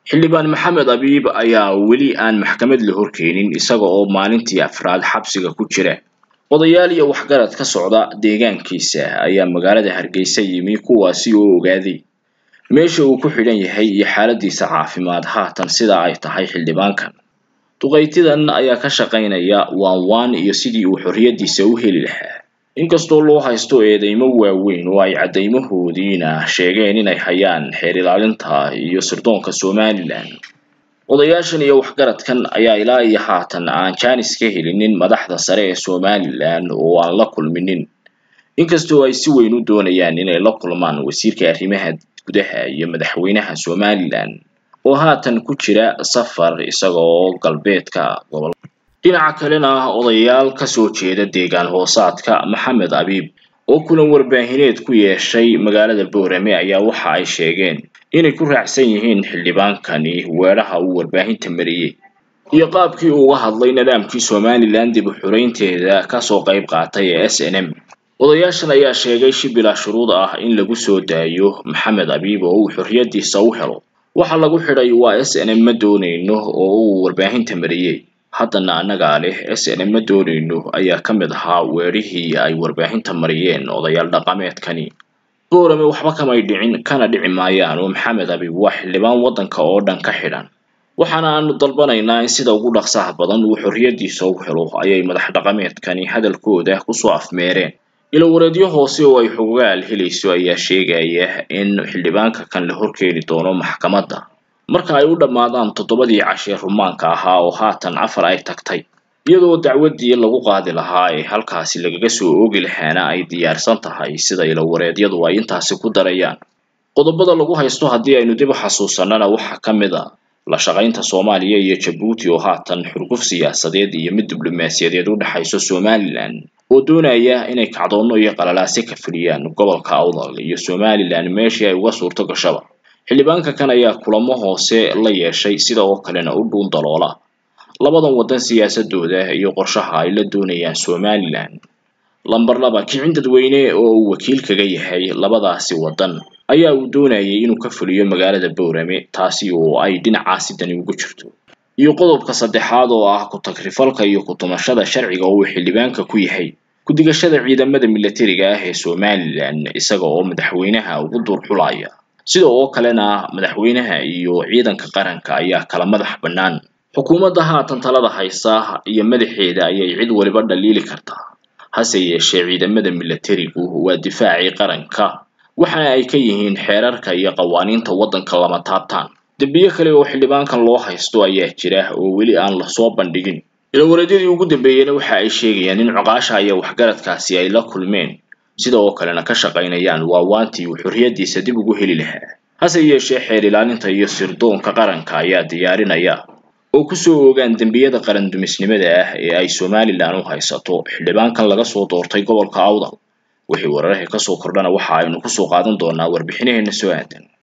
xildhibaan maxamed abiib ayaa weli aan maxkamad la horkeenin isaga oo maalintii afraad xabsiga ku jira odayaal iyo waxgarad ka socda deegaankiisa ayaa magaalada hargeysa yimi kuwaasi oo ogaaday meesha uu ku xidhan yahay iyo xaaladiisa caafimaad haatan sida ay tahay xildhibaankan duqaytidan ayaa ka shaqaynaya waan waan iyo sidii uu xorriyadiisa u heli lahaa inkastoo loo haysto eedeymo waaweyn oo ay caddaymahoodiina sheegeen inay hayaan xeer ilaalinta iyo sirdoonka somalilan odayaashan iyo waxgaradkan ayaa ilaa iyo haatan aan jaanis ka helinin madaxda sare ee somalilan oo aan la kulminin inkastoo ay si weyn u doonayaan inay la kulmaan wasiirka arrimaha gudaha iyo madaxweynaha somalilan oo haatan ku jira safar isaga oo galbeedka gobol dhinaca kalena odayaal kasoo jeeda deegaan hoosaadka maxamed abiib oo kulan warbaahineed ku yeeshay magaalada boorame ayaa waxa ay sheegeen inay ku raacsan yihiin xildhibaankani weedhaha uu warbaahinta mariyey iyo qaabkii uu uga hadlay nidaamkii somalilan dib u xureynteeda kasoo qayb qaatay ee s n m odayaashan ayaa sheegay si bilaa shuruud ah in lagu soo daayo maxamed abiib oo uu xorriyadiisa u helo waxa lagu xidhay waa s n m ma doonayno oo uu warbaahinta mariyey haddana annagaa leh s n m ma doonayno ayaa ka mid ahaa weerihii ay warbaahinta mariyeen odayaal dhaqameedkani boorame waxba kamay dhicin kana dhici maayaan oo maxamed abiib waa xildhibaan waddanka oo dhan ka xidhan waxaana aanu dalbanaynaa in sida ugu dhaqsaha badan uu xorriyadiisa u helo ayay madax dhaqameedkani hadalkooda kusoo afmeereen ilowareedyo hoose oo ay xogaal helayso ayaa sheegaya in xildhibaanka kan la horkeeni doono maxkamadda marka ay u dhammaadaan toddobadii cashee rumaanka ahaa oo haatan afar ay tagtay iyadoo dacwaddii lagu qaadi lahaa ee halkaasi lagaga soo oogi lahaana ay diyaarsan tahay sida ilowareedyadu ay intaasi ku darayaan qodobada lagu haysto haddii aynu dib u xasuusanana waxaa ka mid a la shaqaynta soomaaliya iyo jabuuti oo haatan xurguf siyaasadeed iyo mid diblomaasiyadeed u dhexayso somalilan oo doonaya inay kacdoonno iyo qalalaase ka fuliyaan gobolka awdal iyo somalilan meeshii ay uga suurto gashaba xildhibaanka kan ayaa kulamo hoose la yeeshay sida oo kalena u dhuun daloola labadan waddan siyaasadooda iyo qorshaha ay la doonayaan somalilan lamber laba kicin dadweyne oo uu wakiil kaga yahay labadaasi waddan ayaa uu doonayay inuu ka fuliyo magaalada boorame taasi oo ay dhinacaasi dani ugu jirto iyo qodobka saddexaad oo ah ku-tagrifalka iyo ku-tumashada sharciga oo uu xildhibaanka ku yahay ku-digashada ciidamada milatariga ah ee somalilan isaga oo madaxweynaha ugu duur xulaya sida oo kalena madaxweynaha iyo ciidanka qaranka ayaa kala madax bannaan xukuumadda haatan talada haysa iyo madaxeeda ayay cid waliba dhaliili kartaa hase yeeshee ciidamada milatarigu waa difaacii qaranka waxaana ay ka yihiin xeerarka iyo qawaaniinta waddanka lama taabtaan dembiyo kale oo xildhibaankan loo haysto ayaa jira oo weli aan lasoo bandhigin ilowareedyadii ugu dambeeyena waxa ay sheegayaan in coqaasha iyo waxgaradkaasi ay la kulmeen sida oo kalena ka shaqaynayaan waawaantii uu xorriyadiisa dib ugu heli lahaa hase yeeshee xeer ilaalinta iyo sirdoonka qaranka ayaa diyaarinaya oo kusoo ogaan dembiyada qaran dumisnimada ah ee ay somalilan u haysato xildhibaankan laga soo doortay gobolka awdal wixii wararka kasoo kordhana waxa aynu kusoo qaadan doonaa warbixinaheena soo aadan